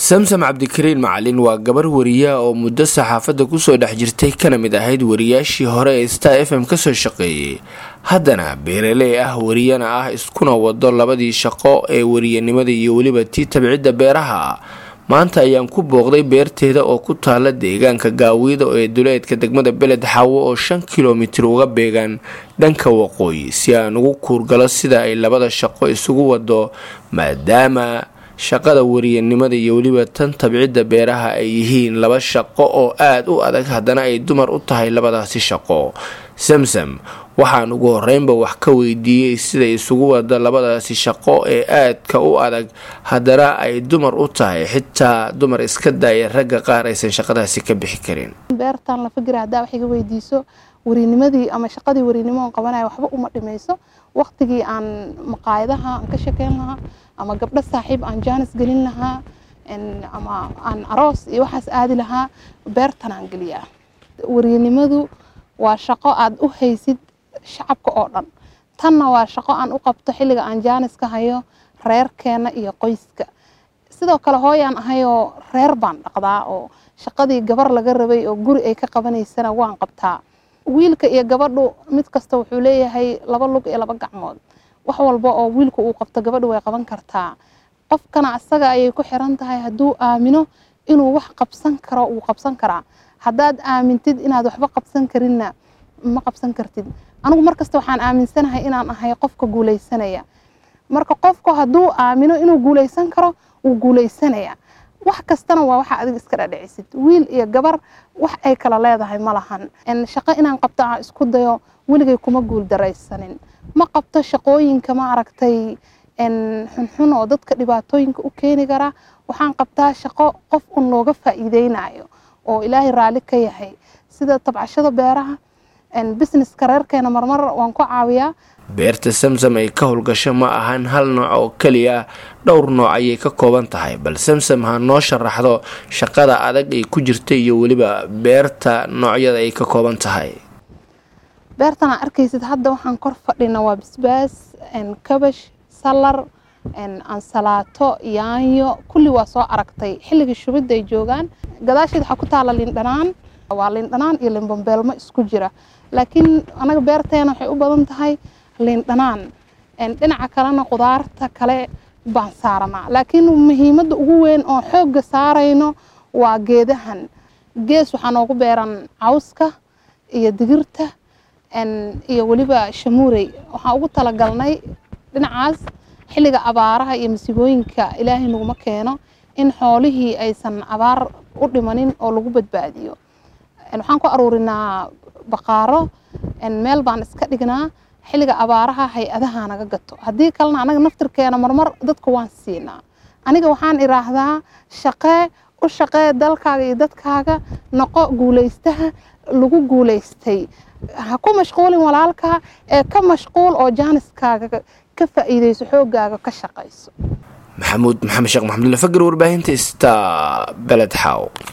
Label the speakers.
Speaker 1: samsam cabdikariin macalin waa gabar wariya oo muddo saxaafadda kusoo dhex jirtay kana mid ahayd wariyaashii hore ee star f m kasoo shaqeeyey haddana beeraley ah wariyana ah iskuna wado labadii shaqo ee wariyanimada iyo weliba tii tabcidda beeraha maanta ayaan ku booqday beerteeda oo ku taala deegaanka gaawiida ee duleedka degmada beled xaawo oo shan kilomitir uga beegaan dhanka waqooyi si aan ugu kuurgalo sida ay labada shaqo isugu wado maadaama shaqada wariyanimada iyo weliba tan tabcidda beeraha ay yihiin laba shaqo oo aada u adag haddana ay dumar u tahay labadaasi shaqo samsam waxaan ugu horeynba wax ka weydiiyey siday isugu wada labadaasi shaqo ee aadka u adag haddana ay dumar u tahay xitaa dumar iska daaya ragga qaar aysan shaqadaasi ka bixi karin
Speaker 2: beertan la fikira haddaa wax iga weydiiso warinimadii ama shaqadii warinimo on qabanaya waxba uma dhimayso waqtigii aan maqaayadaha aan ka shekeyn lahaa ama gabdho saaxiib aan jaanis gelin lahaa ama aan aroos iyo waxaas aadi lahaa beertan aan geliyaa warinimadu waa shaqo aad u haysid shacabka oo dhan tanna waa shaqo aan u qabto xilliga aan jaanis ka hayo reerkeena iyo qoyska sidoo kale hooyaan ahayoo reer baan dhaqdaa oo shaqadii gabar laga rabay oo guri ay ka qabanaysana waan qabtaa wiilka iyo gabadhu mid kasta wuxuu leeyahay laba lug iyo laba gacmood wax walba oo wiilku uu qabto gabadhu way qaban kartaa qofkana asaga ayay ku xiran tahay hadduu aamino inuu wax qabsan karo wuu qabsan karaa haddaad aamintid inaad waxba qabsan karinna ma qabsan kartid anigu markasta waxaan aaminsanahay inaan ahay qofka guuleysanaya marka qofku hadduu aamino inuu guuleysan karo wuu guuleysanaya wax kastana waa waxa adiga iska dhadhicisid wiil iyo gabar wax ay kala leedahay ma lahan shaqo inaan qabto aan isku dayo weligay kuma guul daraysanin ma qabto shaqooyinka ma aragtay xunxun oo dadka dhibaatooyinka u keeni kara waxaan qabtaa shaqo qof un looga faa'iideynayo oo ilaahay raalli ka yahay sida tabcashada beeraha businesska reerkeena marmar waan ku caawiyaa
Speaker 1: beerta samsam ay ka howlgasho ma ahan hal nooc oo keliya dhowr nooc ayay ka kooban tahay bal samsam ha noo sharaxdo shaqada adag ay ku jirta iyo weliba beerta noocyada ay ka kooban tahay
Speaker 2: beertan aa arkaysid hadda waxaan kor fadhina waa basbaas kabash salar ansalaato yaanyo kulli waa soo aragtay xilligii shubidda ay joogaan gadaasheed waxaa ku taala lindhanaan waa lindhanaan iyo limbambeelmo isku jira laakiin anaga beerteena waxay u badan tahay lindhanaan dhinaca kalena qudaarta kale baan saaranaa laakiin muhiimadda ugu weyn oo xoogga saarayno waa geedahan gees waxaa noogu beeran cawska iyo digirta iyo weliba shamuurey waxaan ugu talagalnay dhinacaas xilliga abaaraha iyo masiibooyinka ilaahay naguma keeno in xoolihii aysan abaar u dhimanin oo lagu badbaadiyo waxaan ku aruurinaa baqaaro meel baan iska dhignaa xilliga abaaraha hay-adaha naga gato haddii kalena anaga naftirkeena marmar dadka waan siinaa aniga waxaan iraahdaa shaqee u shaqee dalkaaga iyo dadkaaga noqo guuleystaha lagu guuleystay ha ku mashquulin walaalkaa ee ka mashquul oo jaaniskaaga ka faa'iideyso xooggaaga ka shaqayso
Speaker 1: maxamuud maxamed sheekh maxamudula fagar warbaahinta sta beled xaaw